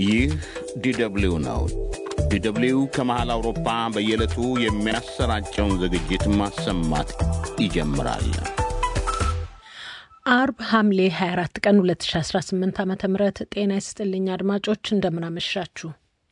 ይህ ዲደብሊው ነው። ዲደብሊው ከመሃል አውሮፓ በየዕለቱ የሚያሰራጨውን ዝግጅት ማሰማት ይጀምራል። አርብ ሐምሌ 24 ቀን 2018 ዓ ም ጤና ይስጥልኝ አድማጮች፣ እንደምናመሻችሁ።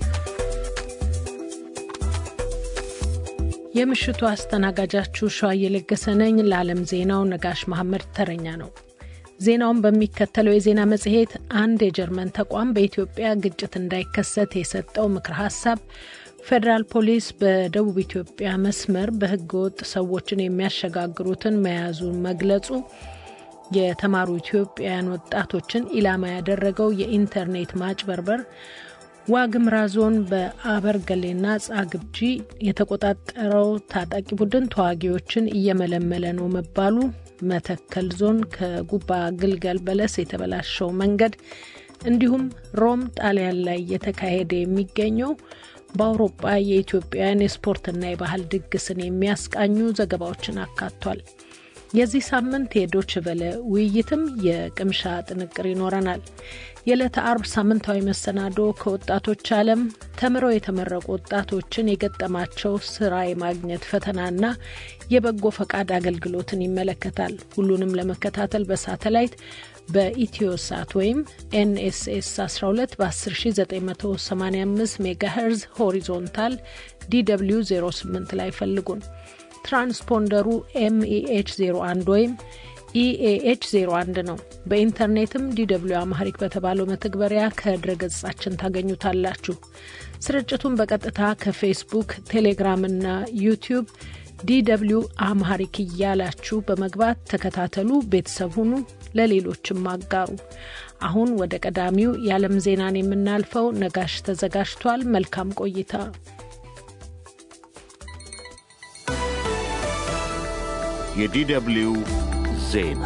የምሽቱ አስተናጋጃችሁ ሸዋ እየለገሰ ነኝ። ለዓለም ዜናው ነጋሽ መሐመድ ተረኛ ነው። ዜናውን በሚከተለው የዜና መጽሔት አንድ የጀርመን ተቋም በኢትዮጵያ ግጭት እንዳይከሰት የሰጠው ምክር ሀሳብ፣ ፌዴራል ፖሊስ በደቡብ ኢትዮጵያ መስመር በህገወጥ ሰዎችን የሚያሸጋግሩትን መያዙን መግለጹ፣ የተማሩ ኢትዮጵያውያን ወጣቶችን ኢላማ ያደረገው የኢንተርኔት ማጭበርበር፣ ዋግምራ ዞን በአበርገሌና ጻግብጂ የተቆጣጠረው ታጣቂ ቡድን ተዋጊዎችን እየመለመለ ነው መባሉ፣ መተከል ዞን ከጉባ ግልገል በለስ የተበላሸው መንገድ እንዲሁም ሮም ጣሊያን ላይ እየተካሄደ የሚገኘው በአውሮፓ የኢትዮጵያውያን የስፖርትና የባህል ድግስን የሚያስቃኙ ዘገባዎችን አካቷል። የዚህ ሳምንት የዶች ቨለ ውይይትም የቅምሻ ጥንቅር ይኖረናል። የዕለተ አርብ ሳምንታዊ መሰናዶ ከወጣቶች ዓለም ተምረው የተመረቁ ወጣቶችን የገጠማቸው ስራ የማግኘት ፈተናና የበጎ ፈቃድ አገልግሎትን ይመለከታል። ሁሉንም ለመከታተል በሳተላይት በኢትዮሳት ወይም ኤንኤስኤስ 12 በ10985 ሜጋሄርዝ ሆሪዞንታል ዲw 08 ላይ ፈልጉን። ትራንስፖንደሩ ኤምኢኤች 01 ወይም ኢኤኤች 01 ነው። በኢንተርኔትም ዲw አማሪክ በተባለው መተግበሪያ ከድረገጻችን ታገኙታላችሁ። ስርጭቱን በቀጥታ ከፌስቡክ፣ ቴሌግራም እና ዩቲዩብ ዲw አማሪክ እያላችሁ በመግባት ተከታተሉ፣ ቤተሰብ ሁኑ፣ ለሌሎችም አጋሩ። አሁን ወደ ቀዳሚው የዓለም ዜናን የምናልፈው ነጋሽ ተዘጋጅቷል። መልካም ቆይታ። የዲደብሊው ዜና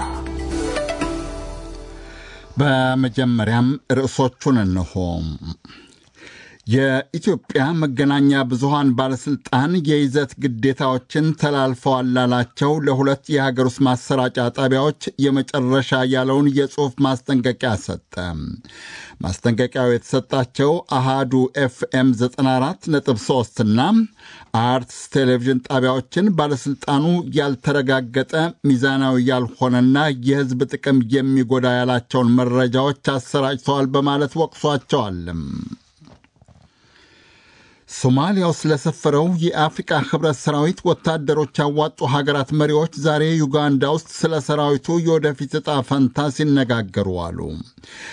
በመጀመሪያም ርዕሶቹን እንሆ። የኢትዮጵያ መገናኛ ብዙሃን ባለሥልጣን የይዘት ግዴታዎችን ተላልፈዋል ላላቸው ለሁለት የሀገር ውስጥ ማሰራጫ ጣቢያዎች የመጨረሻ ያለውን የጽሑፍ ማስጠንቀቂያ ሰጠ። ማስጠንቀቂያው የተሰጣቸው አሃዱ ኤፍኤም 94.3 እና አርትስ ቴሌቪዥን ጣቢያዎችን ባለሥልጣኑ ያልተረጋገጠ ሚዛናዊ ያልሆነና የሕዝብ ጥቅም የሚጎዳ ያላቸውን መረጃዎች አሰራጭተዋል በማለት ወቅሷቸዋል። ሶማሊያ ውስጥ ለሰፈረው የአፍሪቃ ህብረት ሰራዊት ወታደሮች ያዋጡ ሀገራት መሪዎች ዛሬ ዩጋንዳ ውስጥ ስለ ሰራዊቱ የወደፊት ዕጣ ፈንታ ሲነጋገሩ አሉ።